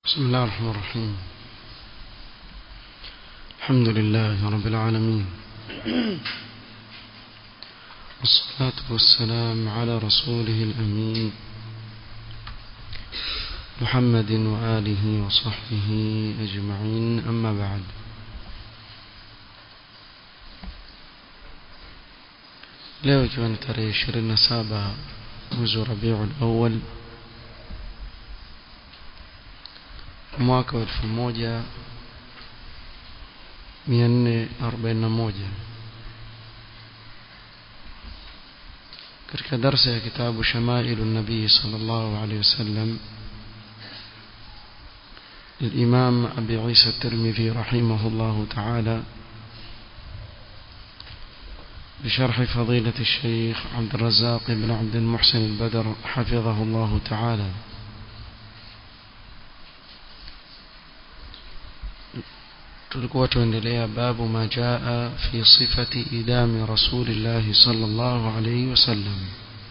بسم الله الرحمن الرحيم الحمد لله رب العالمين والصلاة والسلام على رسوله الأمين محمد وآله وصحبه أجمعين أما بعد leo ikiwa ni tarehe 27 mwezi wa Rabiul Awwal mwaka wa 1441 katika darsa ya kitabu Shamailu Nabii sallallahu alayhi wasallam للإمام أبي عيسى الترمذي رحمه الله تعالى بشرح فضيلة الشيخ عبد الرزاق بن عبد المحسن البدر حفظه الله تعالى tulikuwa tuendelea babu ma jaa fi sifati idami rasulillahi sallallahu alayhi wasallam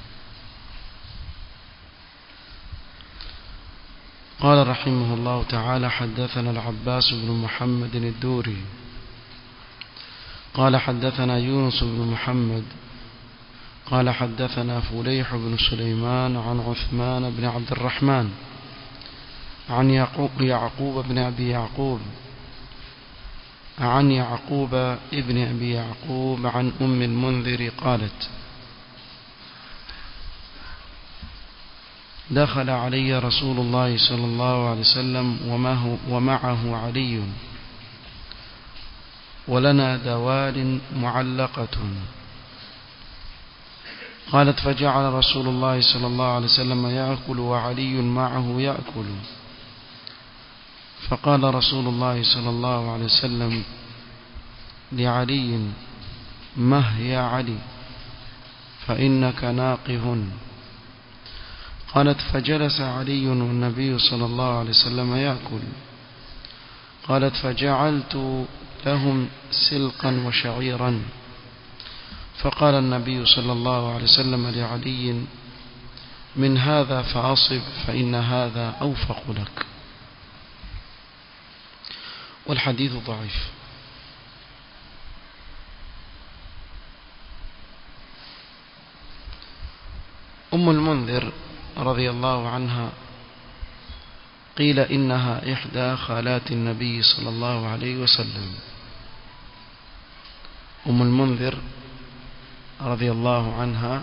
قال رحمه الله تعالى حدثنا العباس بن محمد الدوري قال حدثنا يونس بن محمد قال حدثنا فليح بن سليمان عن عثمان بن عبد الرحمن عن يعقوب, يعقوب بن أبي يعقوب عن يعقوب ابن أبي يعقوب عن أم المنذر قالت دخل علي رسول الله صلى الله عليه وسلم ومعه علي ولنا دوال معلقة قالت فجعل رسول الله صلى الله عليه وسلم يأكل وعلي معه يأكل فقال رسول الله صلى الله عليه وسلم لعلي مه يا علي فإنك ناقه قالت فجلس علي والنبي صلى الله عليه وسلم يأكل قالت فجعلت لهم سلقا وشعيرا فقال النبي صلى الله عليه وسلم لعلي من هذا فأصب فإن هذا أوفق لك والحديث ضعيف أم المنذر رضي الله عنها قيل إنها إحدى خالات النبي صلى الله عليه وسلم أم المنذر رضي الله عنها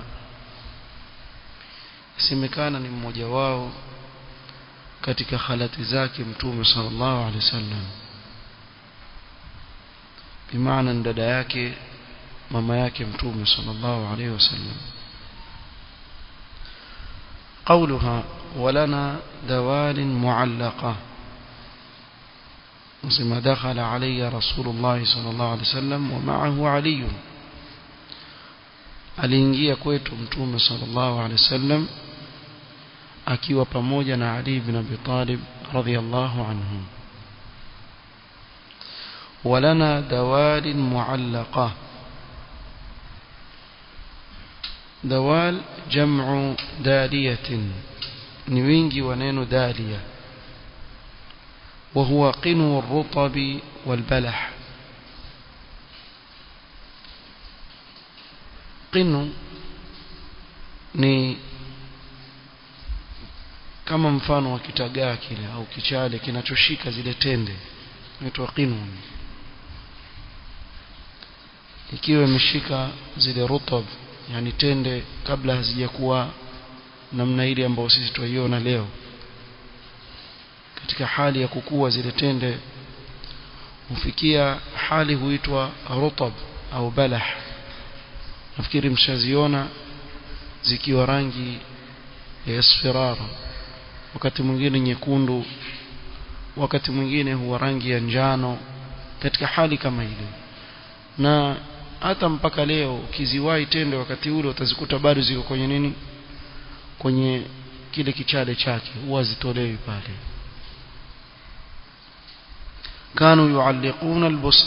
semekana ni mmoja wao katika khalati zake mtume sallallahu alaihi wasallam bimaana dada yake mama yake mtume sallallahu alaihi wasallam قولها ولنا دوال معلقة ثم دخل علي رسول الله صلى الله عليه وسلم ومعه علي aliingia kwetu mtume sallallahu alaihi wasallam akiwa pamoja na Ali ibn Abi Talib radhiyallahu anhu ولنا دوال معلقة دوال جمع دالية نوينجي ونين دالية وهو قنو الرطب والبلح قنو ni kama mfano wa kitagaa kile au kichale kinachoshika zile tende inaitwa qinun ikiwa imeshika zile rutab yani tende kabla hazijakuwa namna ile ambayo sisi tuiona leo katika hali ya kukua zile tende hufikia hali huitwa rutab au balah nafikiri mshaziona zikiwa rangi ya isfirara wakati mwingine nyekundu wakati mwingine huwa rangi ya njano katika hali kama ile na hata mpaka leo ukiziwahi tende wakati ule utazikuta bado ziko kwenye nini kwenye kile kichale chake huwa zitolewi pale kanu yualliquna albusra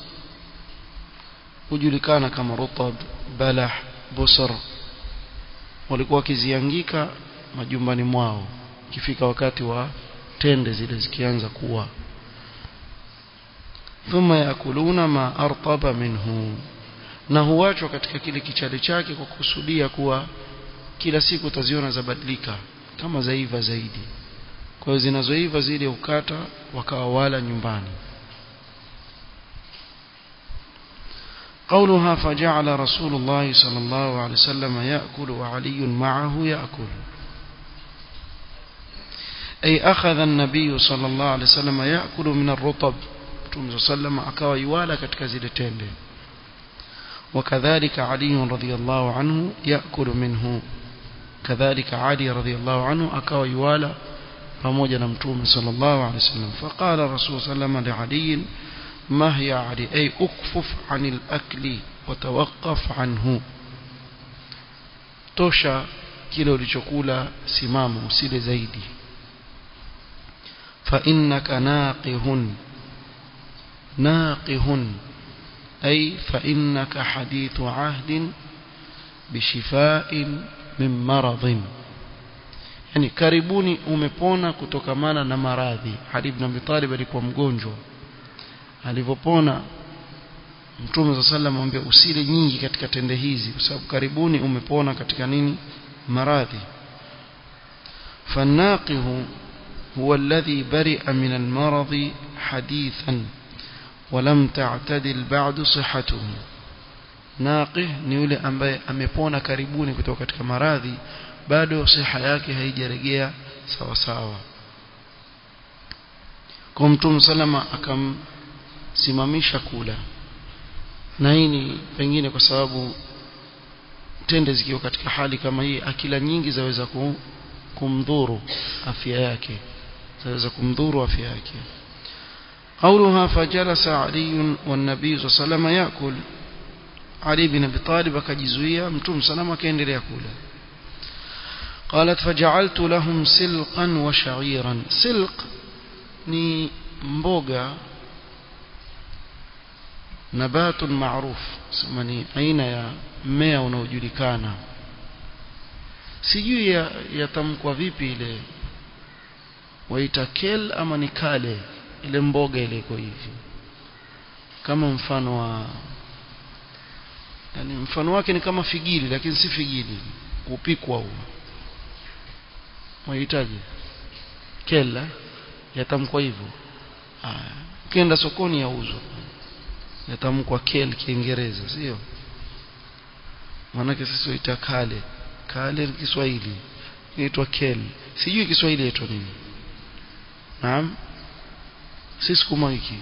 hujulikana kama rutab balah busr walikuwa wakiziangika majumbani mwao ikifika wakati wa tende zile zikianza kuwa thumma yakuluna ma artaba minhu na huachwa katika kile kichale chake kwa kusudia kuwa kila siku utaziona zabadilika kama zaiva zaidi kwa hiyo zinazoiva zile ukata wakawa wala nyumbani قولها فجعل رسول الله صلى الله عليه وسلم يأكل وعلي معه يأكل أي أخذ النبي صلى الله عليه وسلم يأكل من الرطب صلى الله عليه وسلم أكوى يوالا كتكزلتين وكذلك علي رضي الله عنه يأكل منه كذلك علي رضي الله عنه أكوى يوالا pamoja na mtume sallallahu alaihi wasallam faqala rasul sallallahu alaihi liali ma hiya ali ay ukfuf anil akli wa tawaqqaf anhu tosha kile ulichokula simama usile zaidi fa innaka naqihun naqihun ay fa innaka hadithu ahdin bishifa'in min maradhin yani karibuni umepona kutokamana na maradhi Ali ibn Abi Talib alikuwa mgonjwa alivopona Mtume صلى الله عليه usile nyingi katika tende hizi kwa sababu karibuni umepona katika nini maradhi فالناقه هو الذي برئ من المرض حديثا ولم تعتدل بعد صحته ناقه ni yule ambaye amepona karibuni kutoka katika maradhi bado siha yake haijarejea sawa sawa kwa mtume salama akamsimamisha kula na hii ni pengine kwa sababu tende zikiwa katika hali kama hii akila nyingi zaweza kumdhuru afya yake zaweza kumdhuru afya yake قولها فجلس علي والنبي صلى الله عليه وسلم يأكل علي بن أبي طالب akajizuia mtume salama akaendelea kula قالت فجعلت لهم سلقا وشعيرا سلق ni mboga نبات معروف sema ni aina ya mmea unaojulikana sijui yatamkwa vipi ile waita kel ama ni kale ile mboga ile iko hivi kama mfano wa yani mfano wake ni kama figili lakini si figili kupikwa huo wahitaji kela yatamkwa hivyo ukienda sokoni yauzwa yatamkwa kel kiingereza sio maanake sisi waita kale kale ni kiswahili inaitwa kel sijui kiswahili yaitwa nini naam si sukuma wiki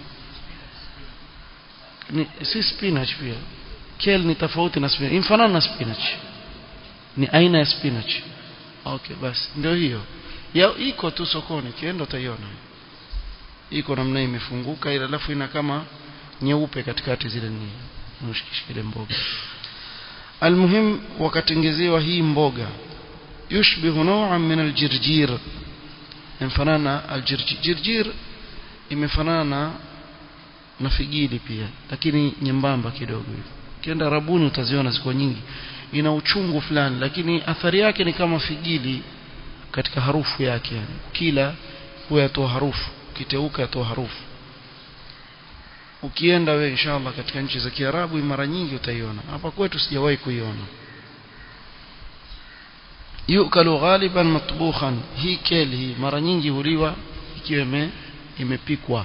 ni si spinach pia kel ni tofauti na spinach imfanana na spinach ni aina ya spinach okay basi ndio hiyo ya iko tu sokoni kienda utaiona iko namna imefunguka ila alafu ina kama nyeupe katikati zile ni mshikishile mboga almuhim wakatengezewa hii mboga yushbihu naw'an min aljirjir mfanana aljirjir jirjir imefanana na figili pia lakini nyembamba kidogo hivi kienda rabuni utaziona ziko nyingi ina uchungu fulani lakini athari yake ni kama figili katika harufu yake yani kila huwa yatoa harufu kiteuka yatoa harufu ukienda we inshallah katika nchi za Kiarabu mara nyingi utaiona hapa kwetu sijawahi kuiona yukalu ghaliban matbukhan hii kel hii mara nyingi huliwa ikiwa imepikwa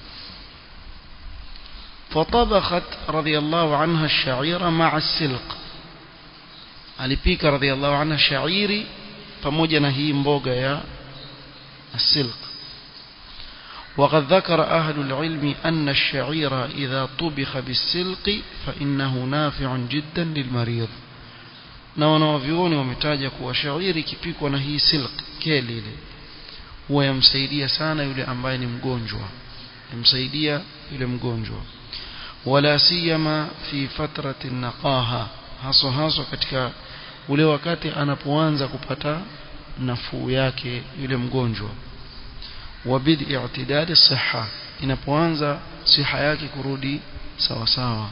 فطبخت رضي الله عنها الشعير مع السلق alipika radhiallahu anha shairi pamoja na hii mboga ya السلق وقد ذكر أهل العلم أن الشعير إذا طبخ بالسلق فإنه نافع جدا للمريض na wanawavyuoni wametaja kuwa shairi ikipikwa na hii silk keli ile huwa yamsaidia sana yule ambaye ni mgonjwa yamsaidia yule mgonjwa wala siyama fi fatrati naqaha haswa haswa katika ule wakati anapoanza kupata nafuu yake yule mgonjwa wabid i'tidali siha inapoanza siha yake kurudi sawa sawa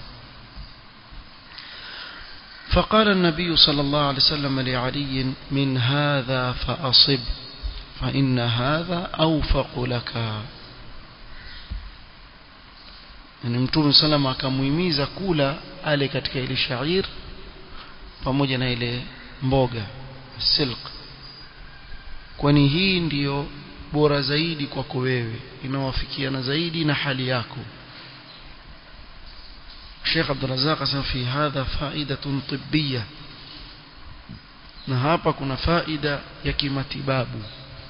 فقال النبي صلى الله عليه وسلم لعلي من هذا فأصب fa inna hadha awfaqu laka ni mtume salama akamuhimiza kula ale katika ile shair pamoja na ile mboga silk kwani hii ndiyo bora zaidi kwako wewe inawafikiana zaidi na hali yako Sheikh Abdul Razzaq asema fi hadha faidatun tibbiyya na hapa kuna faida ya kimatibabu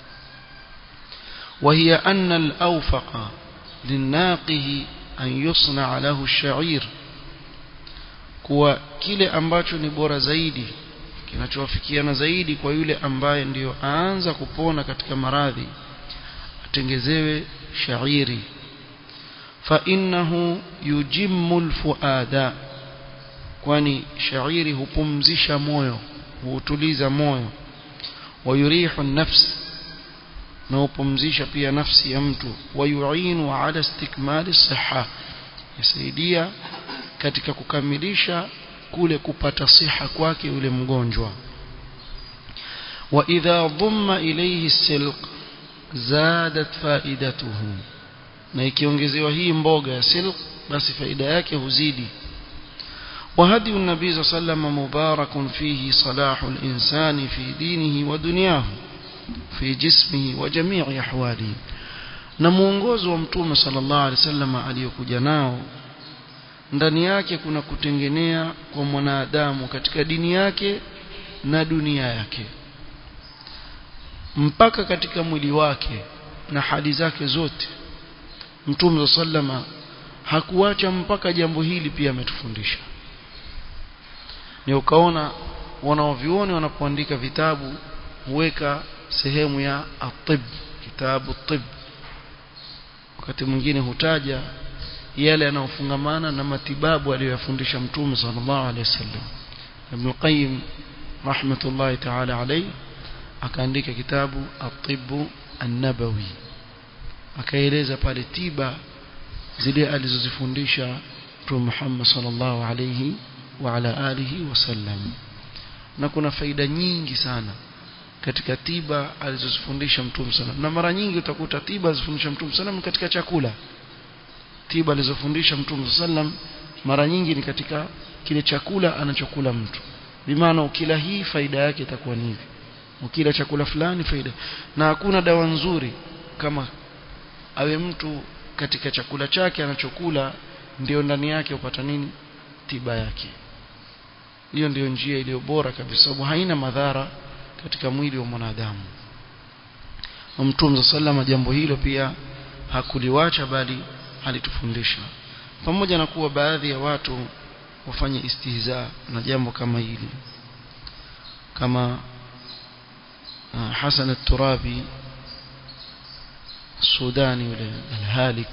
وهي أن الأوفق للناقه أن يصنع له الشعير kuwa kile ambacho ni bora zaidi kinachowafikiana zaidi kwa yule ambaye ndiyo aanza kupona katika maradhi atengezewe shairi fa innahu yujimmu alfuada kwani shairi hupumzisha moyo hutuliza moyo wayurihu nafsi na hupumzisha pia nafsi ya mtu wayuinu ala istikmali siha yasaidia katika kukamilisha kule kupata siha kwake yule mgonjwa wa idha dhamma ilayhi silq zadat faidatuhu na ikiongezewa hii mboga ya silq basi faida yake huzidi وهدي النبي صلى الله عليه وسلم مبارك فيه صلاح الإنسان في دينه ودنياه في جسمه وجميع أحواله na muongozo wa mtume sallallahu alaihi wasallam aliyokuja nao ndani yake kuna kutengenea kwa mwanadamu katika dini yake na dunia yake mpaka katika mwili wake na hali zake zote mtume sallama hakuacha mpaka jambo hili pia ametufundisha ni ukaona wanaovioni wanapoandika vitabu huweka sehemu ya atib kitabu tib wakati mwingine hutaja yale yanayofungamana na matibabu aliyoyafundisha mtume sallallahu alaihi wasallam Ibn Qayyim rahmatullahi ta'ala alayhi akaandika kitabu at-tibb an-nabawi akaeleza pale tiba zile alizozifundisha Mtume Muhammad sallallahu alayhi wa ala alihi wasallam na kuna faida nyingi sana katika tiba alizozifundisha Mtume sallam na mara nyingi utakuta tiba alizofundisha Mtume sallam katika chakula tiba alizofundisha Mtume sallam mara nyingi ni katika kile chakula anachokula mtu bimaana ukila hii faida yake itakuwa ni hivi ukila chakula fulani faida na hakuna dawa nzuri kama awe mtu katika chakula chake anachokula ndio ndani yake upata nini tiba yake hiyo ndio njia iliyo bora kabisa sababu haina madhara katika mwili wa mwanadamu Mtume sallama jambo hilo pia hakuliwacha bali alitufundisha pamoja na kuwa baadhi ya watu wafanye istihza na jambo kama hili kama uh, Hasan al-Turabi Sudani yule al-Halik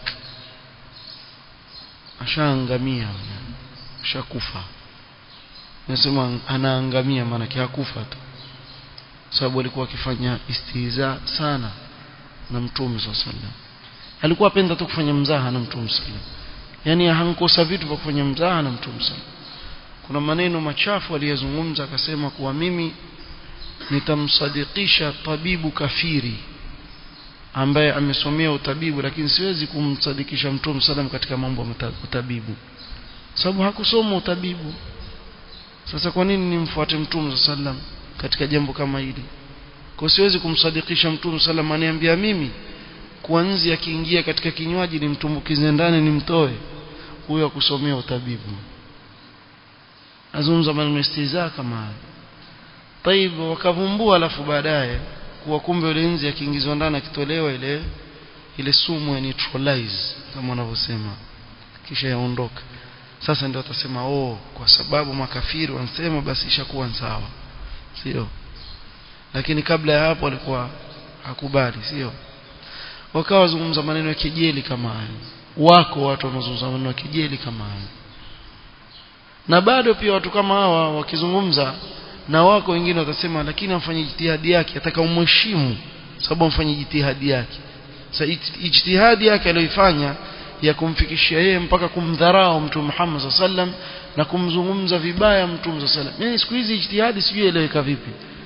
ashaangamia ashakufa nasema anaangamia maana hakufa tu sababu alikuwa akifanya istihza sana na mtume sallallahu alikuwa apenda tu kufanya mzaha na mtume sallallahu yani hankosa vitu vya kufanya mzaha na mtume sallallahu kuna maneno machafu aliyozungumza akasema kuwa mimi nitamsadikisha tabibu kafiri ambaye amesomea utabibu lakini siwezi kumsadikisha mtume sallam katika mambo ya utabibu sababu hakusoma utabibu sasa kwa nini nimfuate mtume sallam katika jambo kama hili kwa siwezi kumsadikisha mtume sallam aniambia mimi kuanzia akiingia katika kinywaji nimtumbukize ndani nimtoe huyo akusomea utabibu azungumza maneno istiza kama hayo طيب wakavumbua alafu baadaye kuwa kumbe ile nzi akiingizwa ndani akitolewa ile ile sumu ya neutralize kama wanavyosema kisha yaondoka sasa ndio watasema oh kwa sababu makafiri wanasema basi ishakuwa sawa sio lakini kabla ya hapo alikuwa hakubali sio wakawa wazungumza maneno ya kejeli kama hayo wako watu wanazungumza maneno ya kejeli kama hayo na bado pia watu kama hawa wakizungumza na wako wengine watasema lakini amfanye jitihadi yake ataka umheshimu sababu amfanye jitihadi yake sasa ijtihadi yake aliyoifanya ya kumfikishia yeye mpaka kumdharau mtume Muhammad sallam na kumzungumza vibaya mtume sallam yani siku hizi ijtihadi sijui eleweka vipi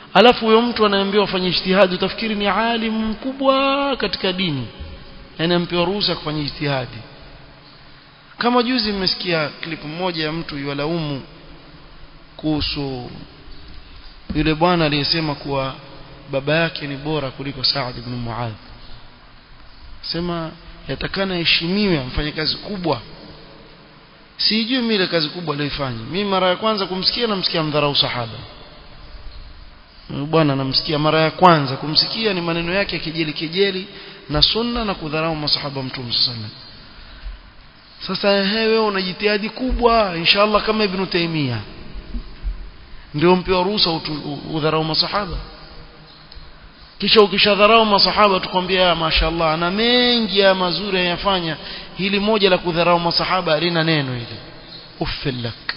alafu huyo mtu anaambiwa afanye ijtihadi utafikiri ni alim mkubwa katika dini yani ampewa ruhusa kufanya ijtihadi kama juzi mmesikia klipu moja ya mtu yualaumu kuhusu yule bwana aliyesema kuwa baba yake ni bora kuliko Saad ibn Muadh sema yatakana heshimiwe amfanye kazi kubwa sijui mimi ile kazi kubwa aliyoifanya mimi mara ya kwanza kumsikia namsikia mdharau sahaba bwana namsikia mara ya kwanza kumsikia ni maneno yake ya kejeli kejeli na sunna na kudharau masahaba mtume sallallahu sasa wewe una jitihadi kubwa inshallah kama ibn Taymiyyah ndio mpewa ruhusa udharau masahaba kisha ukishadharau masahaba tukwambia mashaallah ana mengi ya mazuri yanafanya hili moja la kudharau masahaba halina neno hili uffilak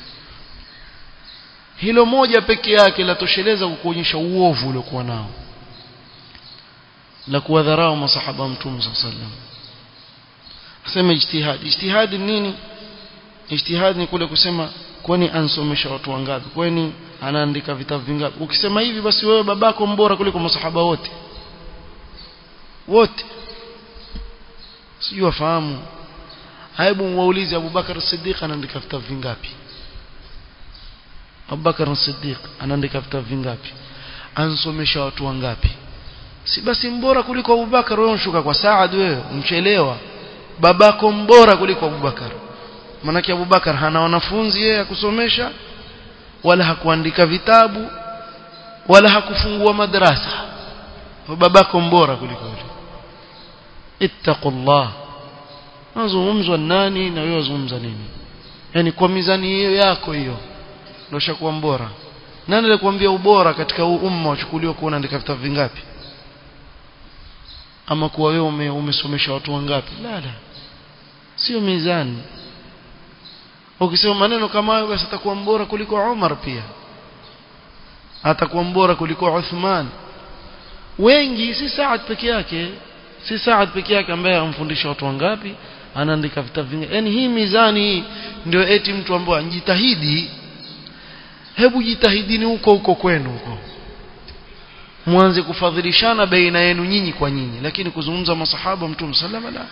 hilo moja peke yake latosheleza kukuonyesha uovu uliokuwa nao la kuwadharau masahaba mtume sallallahu alaihi wasallam sema ijtihad ijtihad nini ijtihad ni kule kusema kwani ansomesha watu wangapi kwani anaandika vitabu vingapi ukisema hivi basi wewe babako mbora kuliko masahaba wote wote sijui wafahamu hebu waulize Abubakar Siddiq anaandika vitabu vingapi Abubakar Siddiq anaandika vitabu vingapi ansomesha watu wangapi si basi mbora kuliko Abubakar wewe unshuka kwa Saad wewe umchelewa babako mbora kuliko Abubakar manake Abubakar hana wanafunzi yeye ya kusomesha wala hakuandika vitabu wala hakufungua madrasa babako mbora kuliko yule ittaqullah nazungumzwa nani na wewe wazungumza nini yani kwa mizani hiyo yako hiyo ndio shakuwa mbora nani alikwambia ubora katika huu umma wachukuliwa kuona andika vitabu vingapi ama kuwa wewe ume, umesomesha watu wangapi la la sio mizani ukisema maneno kama hayo basi atakuwa mbora kuliko Umar pia atakuwa mbora kuliko Uthman wengi si Saad peke yake si Saad peke yake ambaye amfundisha watu wangapi anaandika vitabu vingi yani hii mizani hii ndio eti mtu ambaye anjitahidi hebu jitahidini huko huko kwenu huko mwanze kufadhilishana baina yenu nyinyi kwa nyinyi lakini kuzungumza masahaba mtume sallama la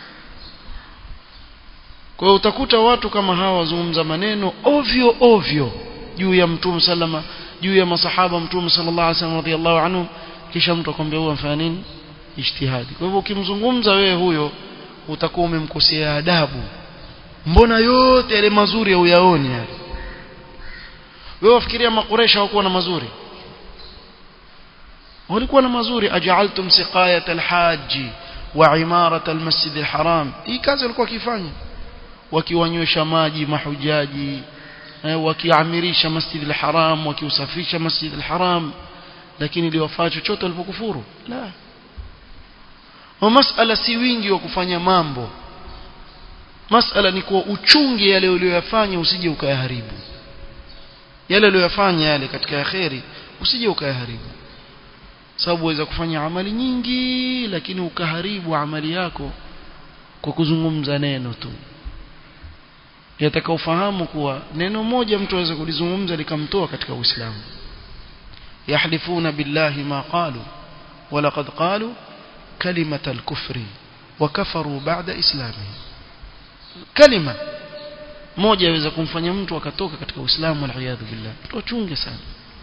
kwa hiyo utakuta watu kama hawa wazungumza maneno ovyo ovyo juu ya mtume sallama juu ya masahaba mtume sallallahu alaihi wasallam radhiallahu anhu kisha mtu akwambia huyo amfanya nini ijtihadi kwa hivyo ukimzungumza wewe huyo utakuwa umemkosea adabu mbona yote yale mazuri huyaoni yale wewe wafikiria makuresha hawakuwa na mazuri walikuwa na mazuri aj'altum siqayat alhaji wa imarat almasjid alharam hii kazi walikuwa wakifanya wakiwanywesha maji mahujaji eh, wakiamirisha masjid alharam wakiusafisha masjid alharam lakini iliwafaa chochote walipokufuru la wa masala si wingi wa kufanya mambo masala ni kuwa uchunge yale uliyoyafanya usije ukayaharibu yale uliyoyafanya yale katika yaheri usije ukayaharibu sababu waweza kufanya amali nyingi lakini ukaharibu amali yako kwa kuzungumza neno tu yataka ufahamu kuwa neno moja mtu aweza kulizungumza likamtoa katika Uislamu yahlifuna billahi ma qalu walaqad qalu كلمة الكفر وكفروا بعد إسلامه كلمة moja yaweza kumfanya mtu akatoka katika Uislamu waliyadhu billah tuchunge sana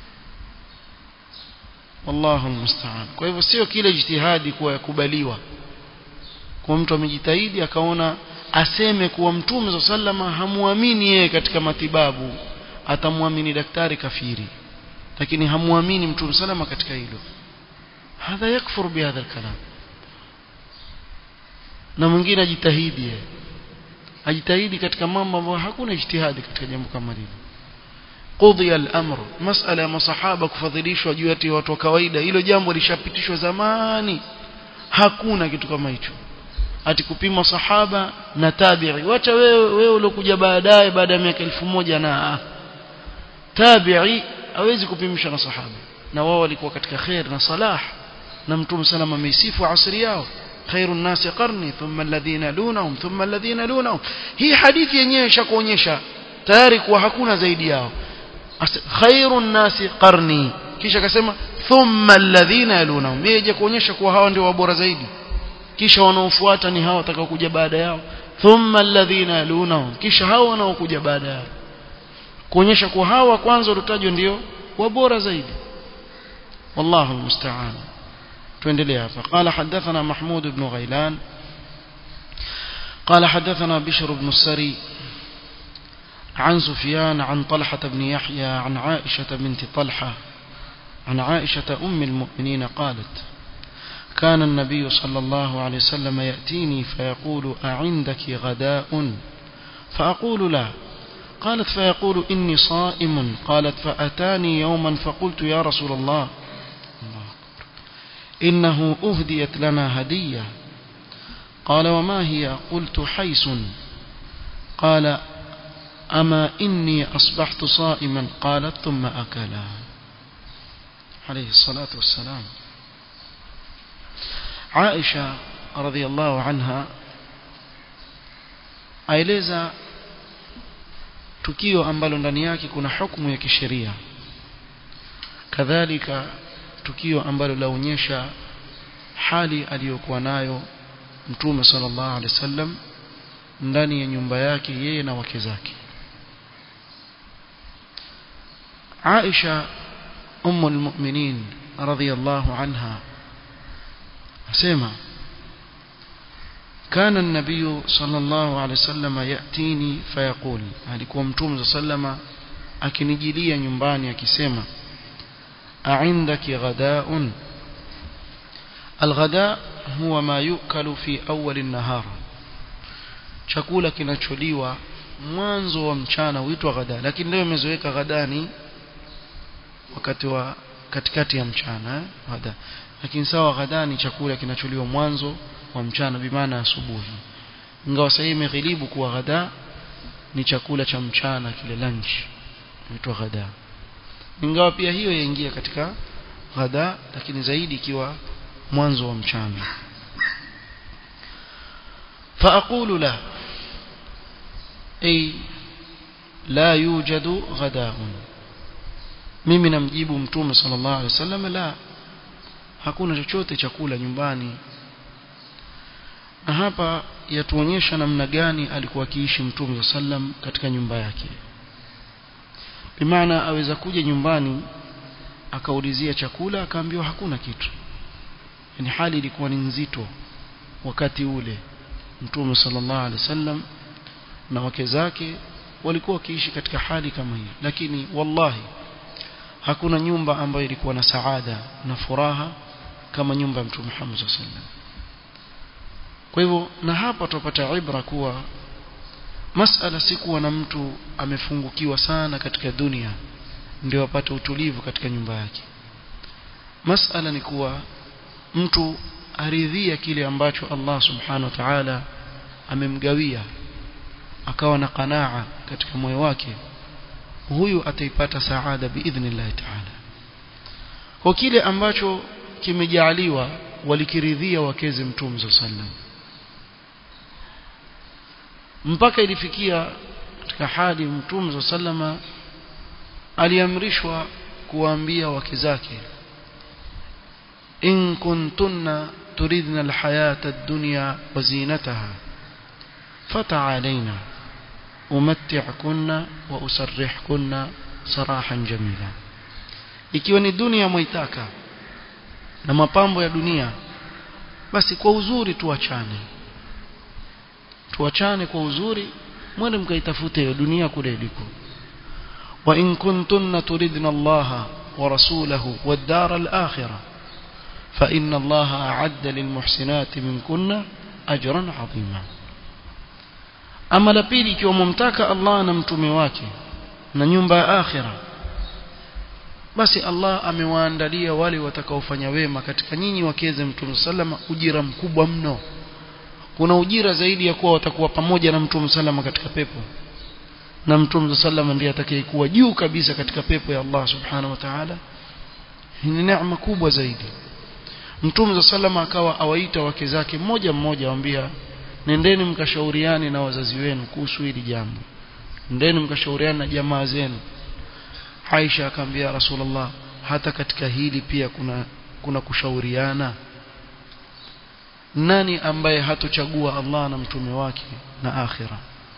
wallahu almusta'an kwa hivyo sio kile jitihadi kuwa yakubaliwa kwa mtu amejitahidi akaona aseme kuwa mtume sallama hamuamini yeye katika matibabu atamwamini daktari kafiri lakini hamuamini mtume sallama katika hilo hadha yakfur bihadha alkalam na mwingine ajitahidi ajitahidi katika mambo ambayo hakuna ijtihadi katika jambo kama hili qudhiya al-amr masala ya masahaba kufadhilishwa juu ya watu wa kawaida hilo jambo lishapitishwa zamani hakuna kitu kama hicho ati kupima sahaba na tabi'i wacha wewe wewe uliokuja baadaye baada ya miaka elfu moja na tabi'i hawezi kupimisha na sahaba na wao walikuwa katika khair na salah na mtume salama ameisifu asri yao خير الناس قرني ثم الذين يلونهم ثم الذين يلونهم hii hadithi yenyewe ishakuonyesha tayari kuwa hakuna zaidi yao خير الناس قرني kisha akasema thumma alladhina yalunahum yeje kuonyesha kuwa hawa ndio wabora zaidi kisha wanaofuata ni hao watakaokuja baada yao thumma alladhina yalunahum kisha hao wanaokuja baada yao kuonyesha kuwa hawa kwanza waliotajwa ndio wabora zaidi wallahu almusta'an tuendelee hapa qala hadathana mahmud ibn ghailan قال حدثنا بشر بن السري عن سفيان عن طلحة بن يحيى عن عائشة بنت طلحة عن عائشة أم المؤمنين قالت كان النبي صلى الله عليه وسلم يأتيني فيقول أعندك غداء فأقول لا قالت فيقول إني صائم قالت فأتاني يوما فقلت يا رسول الله إنه أهديت لنا هدية قال وما هي قلت حيس قال أما إني أصبحت صائما قالت ثم أكلا عليه الصلاة والسلام عائشة رضي الله عنها aeleza tukio ambalo ndani yake kuna hukumu ya kisheria kadhalika tukio ambalo laonyesha hali aliyokuwa nayo mtume sallallahu alaihi wasallam ndani ya nyumba yake yeye na wake zake Aisha ummu almu'minin radhiyallahu anha asema كان النبي صلى الله عليه وسلم يأتيني فيقول alikuwa mtume sallama akinijilia nyumbani akisema a'indaki ghada'un الغداء هو ما يؤكل في أول النهار chakula kinacholiwa mwanzo wa mchana huitwa ghada lakini leo imezoeka ghadani wakati wa katikati ya mchana eh? ghada lakini sawa ghadani chakula kinacholiwa mwanzo wa mchana bimaana asubuhi ingawa sasa imeghilibu kuwa ghada ni chakula cha mchana kile lunch huitwa ghada ingawa pia hiyo yaingia katika ghada lakini zaidi ikiwa mwanzo wa mchana فأقول له أي لا يوجد غداء mimi namjibu mtume sallallahu alaihi wasallam la hakuna chochote chakula nyumbani na hapa yatuonyesha namna gani alikuwa akiishi mtume sallam katika nyumba yake bimaana aweza kuja nyumbani akaulizia chakula akaambiwa hakuna kitu yani hali ilikuwa ni nzito wakati ule mtume sallallahu alaihi wasallam na wake zake walikuwa wakiishi katika hali kama hii lakini wallahi hakuna nyumba ambayo ilikuwa na saada na furaha kama nyumba ya mtume Muhammad sallallahu alaihi wasallam kwa hivyo na hapa tupata ibra kuwa masala si kuwa na mtu amefungukiwa sana katika dunia ndio apate utulivu katika nyumba yake masala ni kuwa mtu aridhia kile ambacho Allah subhanahu wa ta'ala amemgawia akawa na qanaa katika moyo wake huyu ataipata saada biidhnillah ta'ala kwa kile ambacho kimejaaliwa walikiridhia wakeze mtume sallam mpaka ilifikia katika hali mtume sallama aliamrishwa kuwaambia wake zake in kuntunna turidna alhayata ad-dunya wa zinataha fata'alaina umatti'kunna wa usarrihkunna sarahan jamila ikiwa ni dunia mwaitaka na mapambo ya dunia basi kwa uzuri tuachane tuachane kwa uzuri mwende mkaitafute hiyo dunia kule iliko wa in kuntunna turidna Allah wa rasulahu wad dar al-akhirah fa inna Allah a'adda lil muhsinati minkunna ajran 'azima ama la pili ikiwa mumtaka Allah na mtume wake na nyumba ya akhirah basi Allah amewaandalia wale watakaofanya wema katika nyinyi wakeze mtume sallama ujira mkubwa mno kuna ujira zaidi ya kuwa watakuwa pamoja na mtume sallama katika pepo na mtume sallama ndiye atakayekuwa juu kabisa katika pepo ya Allah subhanahu wa ta'ala ni neema kubwa zaidi mtume sallama akawa awaita wake zake mmoja mmoja awambia nendeni mkashauriane na wazazi wenu kuhusu hili jambo nendeni mkashauriane na jamaa zenu Aisha akamwambia Rasulullah hata katika hili pia kuna kuna kushauriana nani ambaye hatochagua Allah na mtume wake na akhira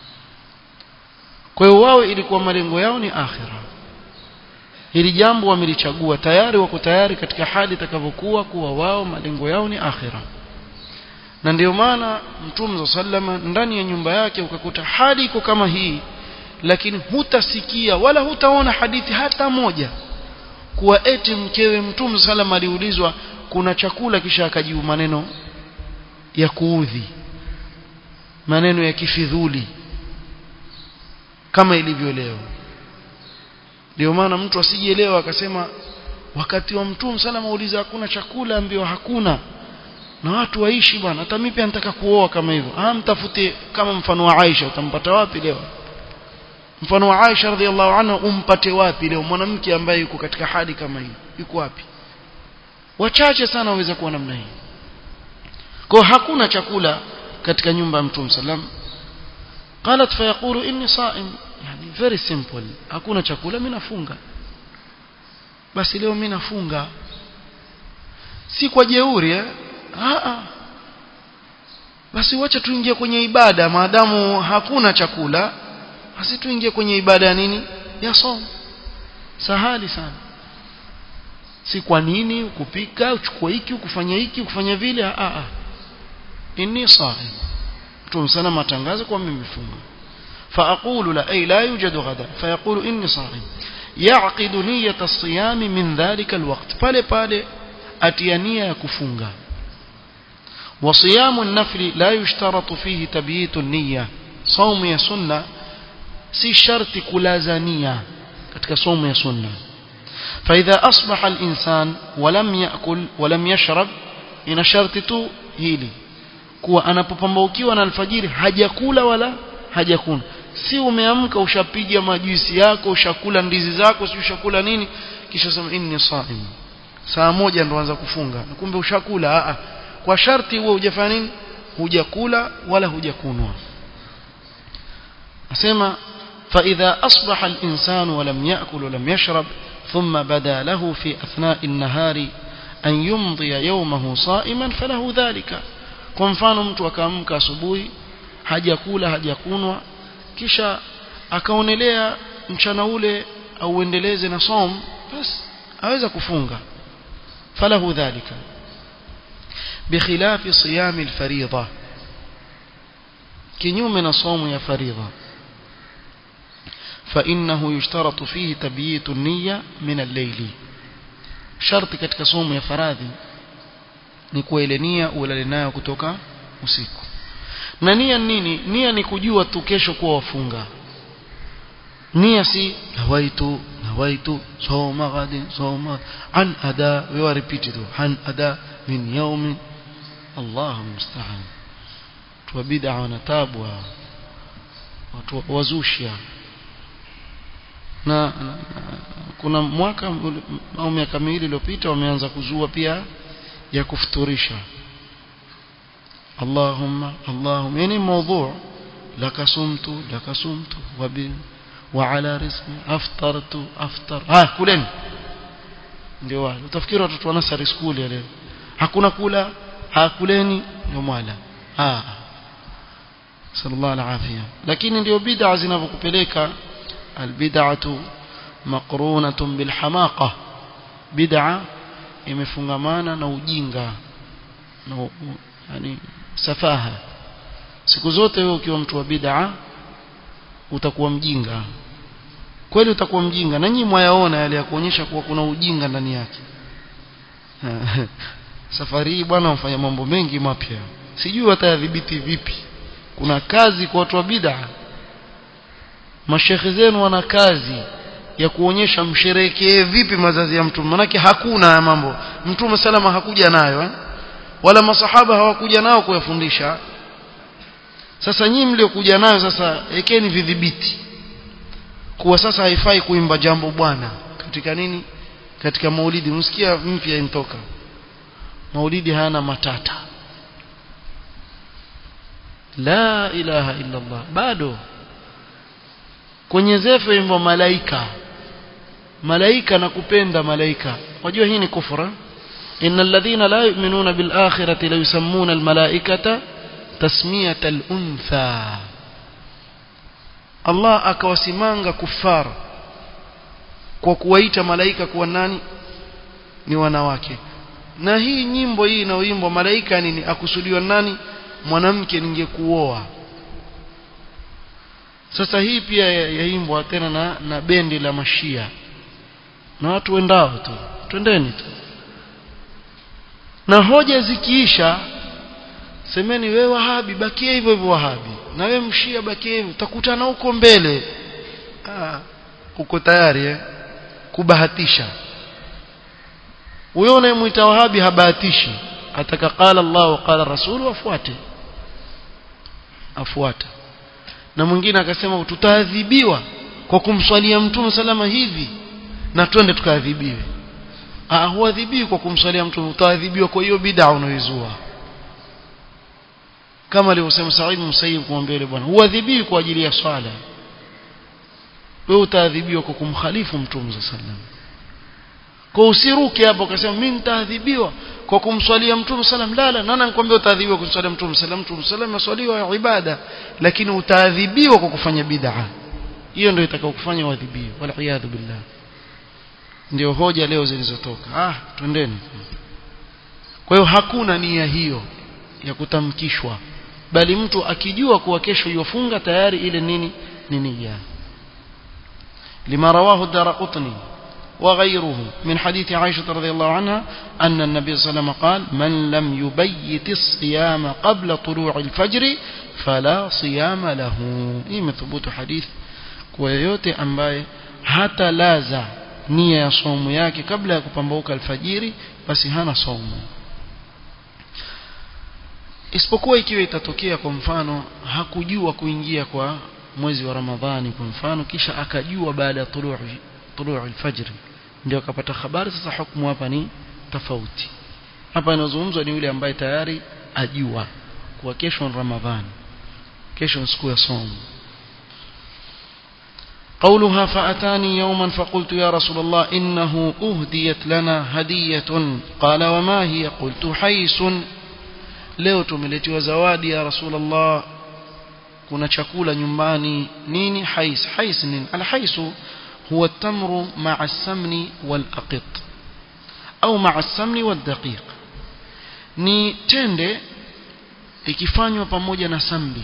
kwa hiyo wao ilikuwa malengo yao ni akhira hili jambo wamelichagua tayari wako tayari katika hali itakavyokuwa kuwa wao malengo yao ni akhira na ndio maana mtume sallama ndani ya nyumba yake ukakuta hali iko kama hii lakini hutasikia wala hutaona hadithi hata moja kuwa eti mkewe mtume sallama aliulizwa kuna chakula kisha akajibu maneno ya kuudhi maneno ya kifidhuli kama ilivyo leo ndio maana mtu asijielewa akasema wakati wa mtume salama uliza hakuna chakula ambayo hakuna na watu waishi bwana hata mimi pia nataka kuoa kama hivyo ah mtafute kama mfano wa Aisha utampata wapi leo mfano wa Aisha radhiallahu anha umpate wapi leo mwanamke ambaye yuko katika hali kama hii yuko wapi wachache sana waweza kuwa namna hii kwa hakuna chakula katika nyumba ya mtume sallam قالت فيقول اني صائم yani very simple hakuna chakula mimi nafunga basi leo mimi nafunga si kwa jeuri eh a basi wacha tuingie kwenye ibada maadamu hakuna chakula basi tuingie kwenye ibada ya nini ya somo sahali sana si kwa nini kupika uchukue hiki ukufanya hiki ukufanya vile a a inni saim mtume sana matangazo kwa mimi mfunga فأقول لا أي لا يوجد غدا فيقول إني صائم يعقد نية الصيام من ذلك الوقت pale pale atia nia ya kufunga وصيام النفل لا يشترط فيه تبييت النية صوم يا سنة si sharti kulaza nia katika somo ya sunna فإذا أصبح الإنسان ولم يأكل ولم يشرب ina sharti tu hili kuwa anapopambaukiwa na alfajiri hajakula wala hajakunywa si umeamka ushapiga majuisi yako ushakula ndizi zako si ushakula nini kisha sema inni saim saa moja ndo anza kufunga kumbe ushakula a kwa sharti huo hujafanya nini hujakula wala hujakunwa asema فإذا أصبح الإنسان ولم يأكل ولم يشرب ثم بدا له في أثناء النهار أن يمضي يومه صائما فله ذلك kwa mfano mtu akaamka asubuhi hajakula hajakunwa kisha akaonelea mchana ule auendeleze na som basi aweza kufunga falahu dhalika بخلاف صيام الفريضة kinyume na somo ya faridha فإنه يشترط فيه تبييت النية من الليل شرط katika somo ya faradhi ni kuwa nia ulale nayo kutoka usiku na nia nini nia ni kujua tu kesho kuwa wafunga nia si nawaitu nawaitu soma gadi soma an ada wewe repeat tu an ada min yawmin Allahu musta'an tu bid'a wana tabu watu wazusha na, na kuna mwaka au miaka miwili iliyopita wameanza kuzua pia ya kufuturisha اللهم اللهم يعني موضوع لك صمت لك صمت وب وعلى رزقي افطرت افطر ها كلeni ndio wale utafikiri watoto wa nursery school ya leo hakuna kula hakuleni ndio mwala ah sallallahu alafia lakini ndio bid'a zinavyokupeleka albid'atu maqrunatun bilhamaqa bid'a imefungamana na ujinga na yani safaha siku zote wewe ukiwa mtu wa bid'a utakuwa mjinga kweli utakuwa mjinga na nyinyi mwayaona yale ya kuonyesha kuwa kuna ujinga ndani yake safari hii bwana mfanya mambo mengi mapya sijui watayadhibiti vipi kuna kazi kwa watu wa bid'a mashekhe zenu wana kazi ya kuonyesha msherekee vipi mazazi ya mtume manake hakuna ya mambo mtume salama hakuja nayo eh? wala masahaba hawakuja nao kuyafundisha sasa nyinyi mliokuja nayo sasa ekeni vidhibiti kuwa sasa haifai kuimba jambo bwana katika nini katika maulidi msikia mpya intoka maulidi hayana matata la ilaha illa Allah bado kwenye zefe imbo malaika malaika na kupenda malaika wajua hii ni kufra innal ladhina la yu'minuna bil akhirati la yusammuna al malaikata tasmiyata al untha Allah akawasimanga kufar kwa kuwaita malaika kuwa nani ni wanawake na hii nyimbo hii inayoimbwa malaika nini akusudiwa nani mwanamke ningekuoa sasa hii pia yaimbwa tena na, na bendi la mashia na watu wendao tu twendeni tu na hoja zikiisha semeni we wahabi bakie hivyo hivyo wahabi na we mshia bakie hivyo utakutana huko mbele ah, uko tayari eh? kubahatisha huyo unayemwita wahabi habahatishi ataka qala Allah wa qala rasulu afuate afuata na mwingine akasema tutaadhibiwa kwa kumswalia mtume salama hivi na twende tukaadhibiwe ah huadhibiwi kwa kumswalia mtume utaadhibiwa kwa hiyo bid'a unaoizua kama alivyosema Said Musayyib kumwambia yule bwana huadhibiwi kwa ajili ya swala wewe utaadhibiwa kwa kumkhalifu mtume sallam kwa usiruke hapo ukasema mimi nitaadhibiwa kwa kumswalia mtume sallam la la nana nikwambia utaadhibiwa kwa kumswalia mtume sallam mtume sallam maswaliwa ibada lakini utaadhibiwa kwa kufanya bid'a hiyo ndio itakao kufanya uadhibiwe wala iyadhu billah ndio hoja leo zilizotoka ah twendeni kwa hiyo hakuna nia hiyo ya kutamkishwa bali mtu akijua kuwa kesho yofunga tayari ile nini ni nia لما رواه الدارقطني وغيره من حديث عائشة رضي الله عنها أن النبي صلى الله عليه وسلم قال من لم يبيت الصيام قبل طلوع الفجر فلا صيام له إيه ثبوت حديث كويوتي أمباي حتى لازع nia ya somo yake kabla ya kupambauka alfajiri basi hana somo isipokuwa ikiwa itatokea kwa mfano hakujua kuingia kwa mwezi wa Ramadhani kwa mfano kisha akajua baada ya tuluu tuluu alfajr ndio akapata habari sasa hukumu hapa ni tofauti hapa inazungumzwa ni yule ambaye tayari ajua kuwa kesho ni Ramadhani kesho ni siku ya somo قولها فأتاني يوما فقلت يا رسول الله إنه أهديت لنا هدية قال وما هي قلت حيس leo tumeletewa zawadi ya rasulullah kuna chakula nyumbani nini hais hais nini alhaisu huwa tamru ma'a samni wal aqit au ma'a samni wal daqiq ni tende ikifanywa pamoja na samli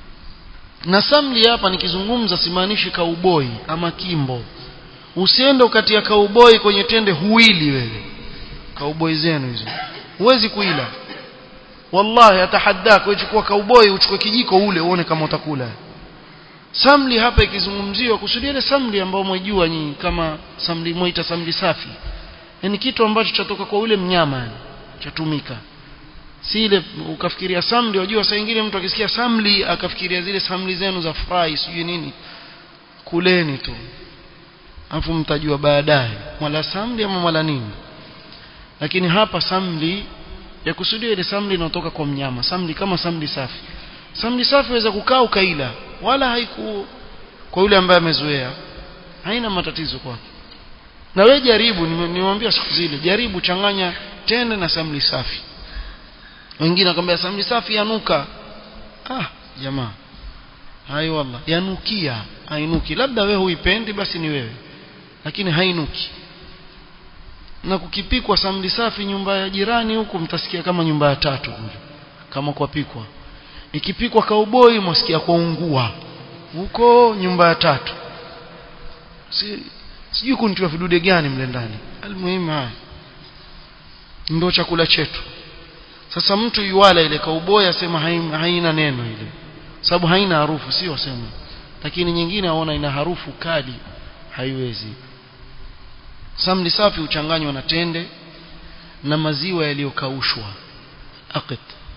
na samli hapa nikizungumza simaanishi kauboi ama kimbo usiende ukatia kauboi kwenye tende huili wewe kauboi zenu hizo huwezi kuila wallahi atahaddak uchukua kauboi uchukue kijiko ule uone kama utakula samli hapa ikizungumziwa kusudia ile samli ambayo mwejua nyinyi kama samli moita samli safi yani kitu ambacho chatoka kwa ule mnyama yani chatumika si ile ukafikiria samli wajua saa nyingine mtu akisikia samli akafikiria zile samli zenu za fry sijui nini kuleni tu afu mtajua baadaye mwala samli ama mwala nini lakini hapa samli ya kusudia ile samli inayotoka kwa mnyama samli kama samli safi samli safi waweza kukaa ukaila wala haiku kwa yule ambaye amezoea haina matatizo kwake na wewe jaribu nimwambia siku zile jaribu changanya tende na samli safi wengine akamwambia samli safi yanuka ah jamaa hayo wallah yanukia hainuki labda wewe huipendi basi ni wewe lakini hainuki na kukipikwa samli safi nyumba ya jirani huku mtasikia kama nyumba ya tatu kule kama kwapikwa ikipikwa kauboi mwasikia kwa ungua huko nyumba ya tatu si sijui kunitiwa vidude gani mle ndani almuhimu haya ndio chakula chetu sasa mtu yuwala ile kauboi asema haina neno ile sababu haina harufu sio sema lakini nyingine aona ina harufu kali haiwezi samli safi huchanganywa na tende na maziwa yaliyokaushwa aqit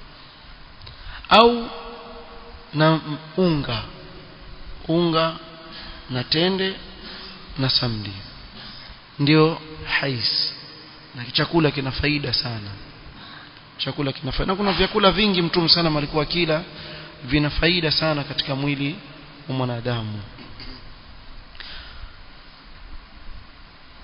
au na unga unga na tende na samli ndio hais na chakula kina faida sana chakula kina faida na kuna vyakula vingi mtume sana alikuwa kila vina faida sana katika mwili wa mwanadamu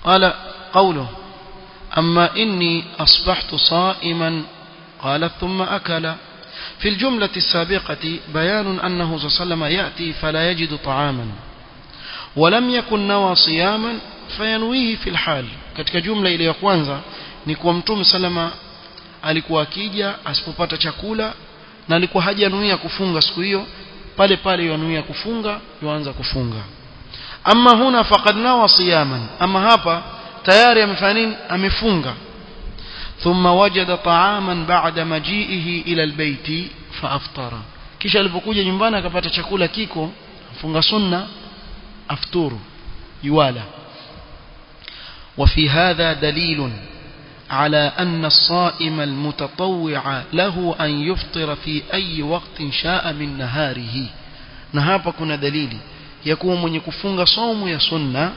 قال قوله أما إني أصبحت صائما قال ثم أكل في الجملة السابقة بيان أنه صلى الله عليه وسلم يأتي فلا يجد طعاما ولم يكن نوى صياما فينويه في الحال katika jumla ile ya kwanza ni kuwa mtume salama alikuwa akija asipopata chakula na alikuwa hajanuia kufunga siku hiyo pale pale yanuia kufunga yuanza kufunga ama huna faqad nawa siyaman ama hapa tayari amefanya nini amefunga thumma wajada ta'aman ba'da maji'ihi ila albayti faaftara kisha alipokuja nyumbani akapata chakula kiko funga sunna afturu yuwala وفي هذا دليل على أن الصائم المتطوع له أن يفطر في أي وقت شاء من نهاره نهابا كنا دليل يكون من يكفونغ صوم يا سنة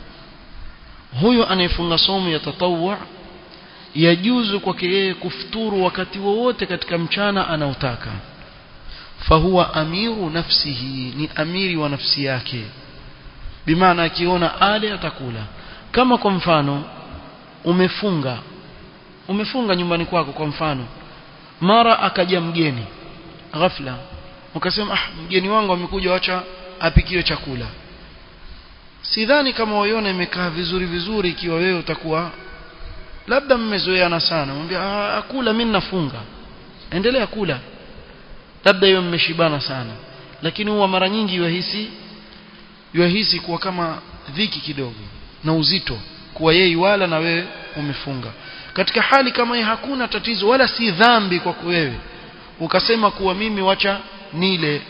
huyo anayefunga somo ya tatawwa yajuzu kwake yeye kufuturu wakati wowote katika mchana anaotaka fahuwa amiru nafsihi ni amiri wa nafsi yake bimaana akiona ale atakula kama kwa mfano umefunga umefunga nyumbani kwako kwa mfano mara akaja mgeni ghafla ukasema ah mgeni wangu amekuja acha apikiwe chakula sidhani kama waiona imekaa vizuri vizuri ikiwa wewe utakuwa labda mmezoeana sana mwambia ah, akula mimi nafunga endelea kula labda hiyo mmeshibana sana lakini huwa mara nyingi yuhisi yuhisi kuwa kama dhiki kidogo na uzito kuwa yeye wala na wewe umefunga katika hali kama hii hakuna tatizo wala si dhambi kwa wewe ukasema kuwa mimi wacha nile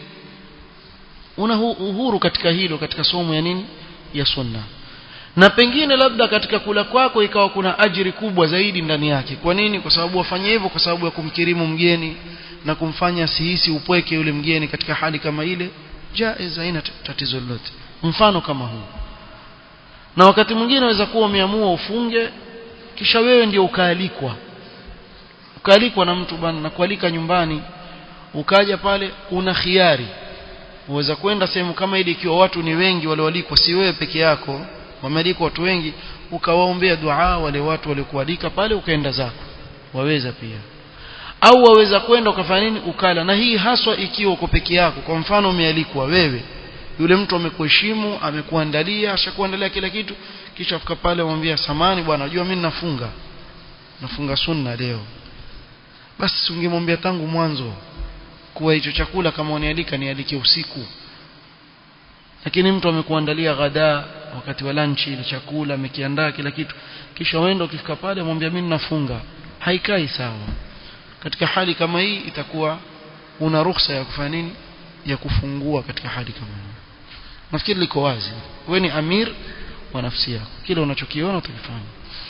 una uhuru katika hilo katika somo ya nini ya sunna na pengine labda katika kula kwako ikawa kuna ajiri kubwa zaidi ndani yake kwa nini kwa sababu wafanye hivyo kwa sababu ya kumkirimu mgeni na kumfanya sihisi upweke yule mgeni katika hali kama ile jaiz haina tatizo lolote mfano kama huu na wakati mwingine unaweza kuwa umeamua ufunge kisha wewe ndio ukaalikwa ukaalikwa na mtu bwana na kualika nyumbani ukaja pale una khiari uweza kwenda sehemu kama ile ikiwa watu ni wengi walioalikwa si wewe peke yako wamealikwa watu wengi ukawaombea dua wale watu waliokualika pale ukaenda zako waweza pia au waweza kwenda ukafanya nini ukala na hii haswa ikiwa uko peke yako kwa mfano umealikwa wewe yule mtu amekuheshimu amekuandalia ashakuandalia kila kitu kisha fika pale mwambia samani bwana unajua mimi nafunga nafunga sunna leo basi ungemwambia tangu mwanzo kuwa hicho chakula kama unialika nialike usiku lakini mtu amekuandalia ghadaa wakati wa lunch ile chakula amekiandaa kila kitu kisha uende ukifika pale mwambia mimi nafunga haikai sawa katika hali kama hii itakuwa una ruhusa ya kufanya nini ya kufungua katika hali kama hii nafikiri liko wazi wewe ni amir wa nafsi yako kile unachokiona utakifanya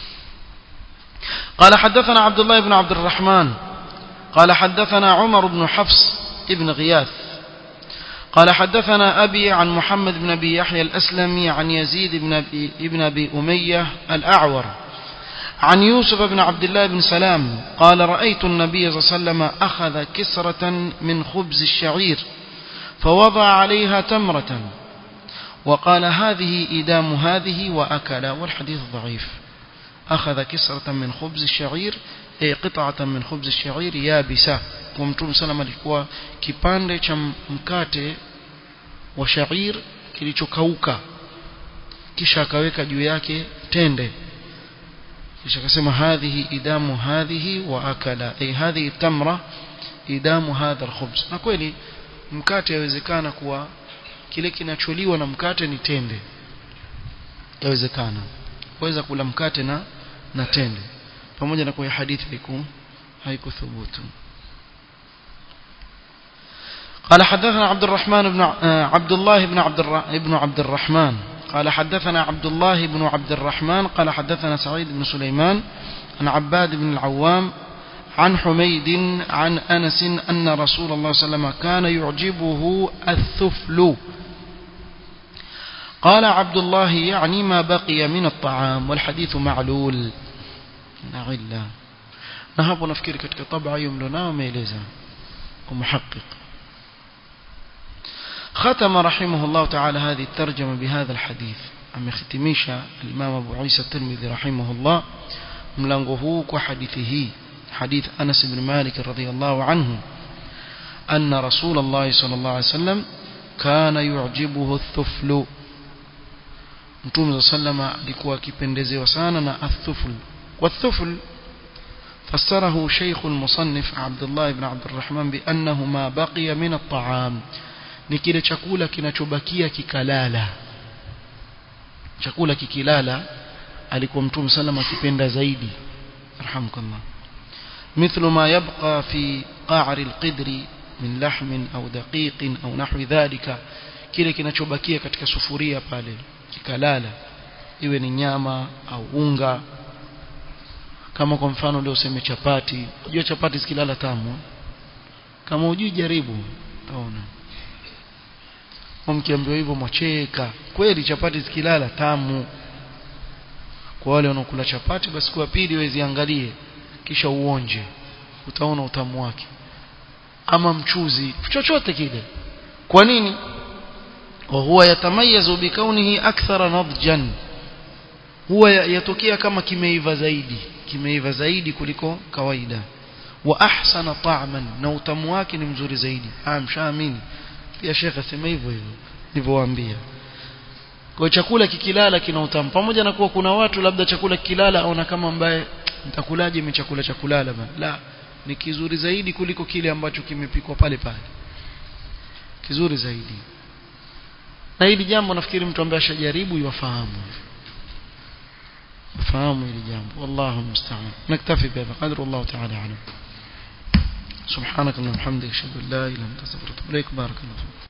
قال حدثنا عبد الله بن عبد الرحمن قال حدثنا عمر بن حفص ابن غياث قال حدثنا أبي عن محمد بن أبي يحيى الأسلمي عن يزيد بن أبي, ابن أبي أمية الأعور عن يوسف بن عبد الله بن سلام قال رأيت النبي صلى الله عليه وسلم أخذ كسرة من خبز الشعير فوضع عليها تمرة وقال هذه إدام هذه وأكل والحديث ضعيف أخذ كسرة من خبز الشعير أي قطعة من خبز الشعير يابسة ومتوم سلام alikuwa kipande cha mkate wa shair kilichokauka kisha akaweka juu yake tende kisha akasema hadhihi idamu hadhihi wa akala ay hadhihi tamra idamu hadha alkhubz na kweli mkate yawezekana kuwa kile kinacholiwa na mkate ni tende yawezekana waweza kula mkate na na tende pamoja na kwa hadithi haiku haikuthubutu قال حدثنا عبد الرحمن بن عبد الله بن عبد ابن عبد الرحمن قال حدثنا عبد الله بن عبد الرحمن قال حدثنا سعيد بن سليمان عن عباد بن العوام عن حميد عن أنس أن رسول الله صلى الله عليه وسلم كان يعجبه الثفل قال عبد الله يعني ما بقي من الطعام والحديث معلول نعلا نهب نفكر كتك طبع يملنا وميلزا ومحقق ختم رحمه الله تعالى هذه الترجمة بهذا الحديث amehitimisha al-Imam Abu Isa Tirmidhi rahimahullah mlango huu kwa hadithi hii hadith Anas ibn Malik radhiyallahu anhu أن رسول الله صلى الله عليه وسلم كان يعجبه الثفل Mtume صلى alikuwa akipendezewa sana na athufl والثفل فسره شيخ المصنف عبد الله بن عبد الرحمن بأنه ما بقي من الطعام ni kile chakula kinachobakia kikalala chakula kikilala alikuwa mtume sallam akipenda zaidi arhamukallah مثل ما يبقى في قعر القدر من لحم أو دقيق أو نحو ذلك kile kinachobakia katika sufuria pale kikalala iwe ni nyama au unga kama kwa mfano leo useme chapati unajua chapati zikilala tamu kama hujui jaribu utaona mkiambiwa hivyo mwacheka kweli chapati zikilala tamu kwa wale wanaokula chapati basi kwa pili weziangalie kisha uonje utaona utamu wake ama mchuzi chochote kile kwa nini وهو يتميز بكونه أكثر نضجا huwa yatokea kama kimeiva zaidi kimeiva zaidi kuliko kawaida wa ahsana ta'man na utamu wake ni mzuri zaidi ah mshaamini pia shekhe asema hivyo hivyo nilivyowaambia kwa chakula kikilala kina utamu pamoja na kuwa kuna watu labda chakula kikilala aona kama ambaye nitakulaje mimi chakula cha kulala bana la ni kizuri zaidi kuliko kile ambacho kimepikwa pale pale kizuri zaidi na hili jambo nafikiri mtu ambaye ashajaribu yafahamu fahamu hili jambo wallahu musta'an naktafi bihadha qadr wallahu ta'ala alam سبحانك اللهم وبحمدك اشهد ان لا اله الا انت استغفرك واتوب اليك بارك الله فيك